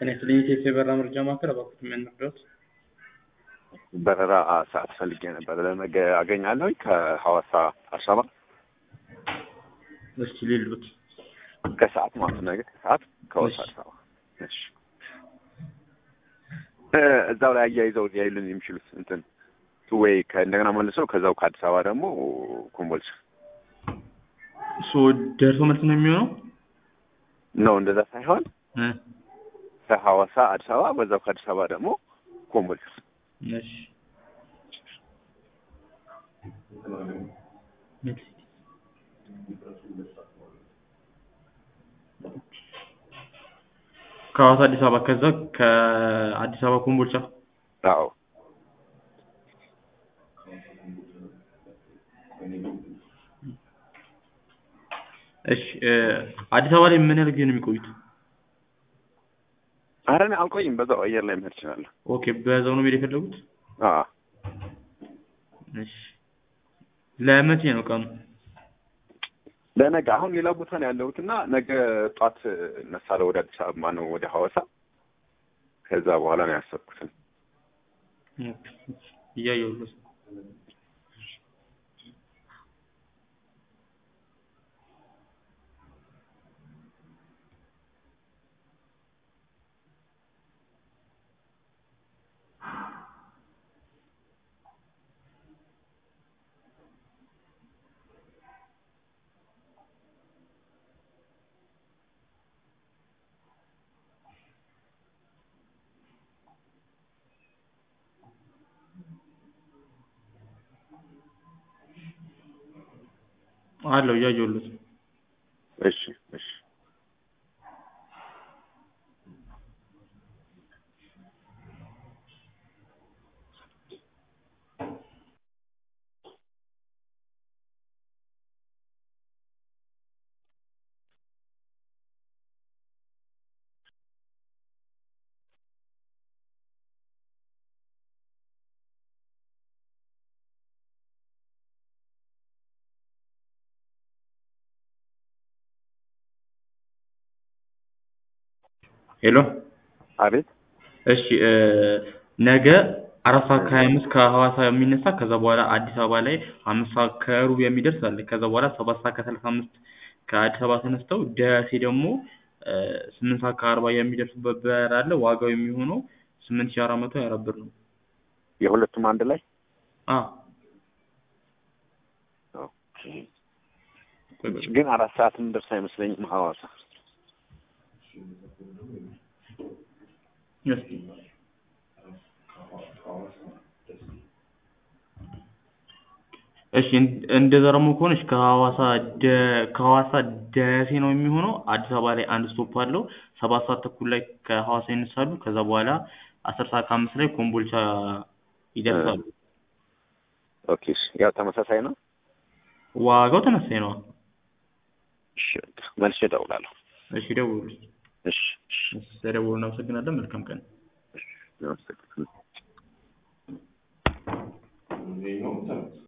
እኔ ስለኢቴስ የበረራ መረጃ ማዕከል እባክዎት ምን ልርዳዎት? በረራ ሰዓት ፈልጌ ነበር። ለነገ አገኛለሁ ከሐዋሳ አዲስ አበባ እስኪ ሌሉት ከሰዓት ማለት ነው። ነገ ከሰዓት ከሐዋሳ አዲስ አበባ። እሺ እ እዛው ላይ አያይዘው ሊያዩልን የሚችሉት እንትን ወይ ከእንደገና መልሰው ከዛው ከአዲስ አበባ ደግሞ ኮምቦልቻ ሶ ደርሶ መልስ ነው የሚሆነው ነው። እንደዛ ሳይሆን እ ከሐዋሳ አዲስ አበባ በዛው ከአዲስ አበባ ደግሞ ኮምቦልቻ እሺ ከሐዋሳ አዲስ አበባ ከዛ ከአዲስ አበባ ኮምቦልቻ አዎ እሺ እ አዲስ አበባ ላይ ምን ያህል ጊዜ ነው የሚቆዩት? ኧረ እኔ አልቆይም። በዛው አየር ላይ መሄድ እችላለሁ። ኦኬ በዛው ነው መሄድ የፈለጉት? አዎ እሺ ለመቼ ነው ቀኑ? ለነገ አሁን ሌላ ቦታ ነው ያለሁት እና ነገ ጧት እነሳለሁ ወደ አዲስ አበባ ማነው ወደ ሐዋሳ ከዛ በኋላ ነው ያሰብኩትን እያየሁት አለው እያየሁት እሺ እሺ ሄሎ አቤት እሺ እ ነገ አራት ሰዓት ከሀያ አምስት ከሐዋሳ የሚነሳ ከዛ በኋላ አዲስ አበባ ላይ አምስት ሰዓት ከሩብ የሚደርስ አለ። ከዛ በኋላ ሰባት ሰዓት ከሰላሳ አምስት ከአዲስ አበባ ተነስተው ደሴ ደግሞ እ ስምንት ሰዓት ከአርባ የሚደርሱበት በረራ አለ። ዋጋው የሚሆነው ስምንት ሺህ አራት መቶ ሀያ አራት ብር ነው። የሁለቱም አንድ ላይ አዎ ኦኬ። ግን አራት ሰዓት የምንደርስ አይመስለኝም ሐዋሳ እስኪ እሺ እን- እንደዛ ደግሞ ከሆነች ከሐዋሳ ደ ከሐዋሳ ደሴ ነው የሚሆነው። አዲስ አበባ ላይ አንድ ስቶፕ አለው። ሰባት ሰዓት ተኩል ላይ ከሐዋሳ ይነሳሉ። ከዛ በኋላ አስር ሰዓት ከአምስት ላይ ኮምቦልቻ ይደርሳሉ። ኦኬ። እሺ። ያው ተመሳሳይ ነው። ዋጋው ተመሳሳይ ነው። እሺ በቃ መልሼ እደውላለሁ። እሺ ደውሉ። እሺ እሺ እሺ ስለደወሉ እናመሰግናለን። መልካም ቀን። አመሰግናለሁ።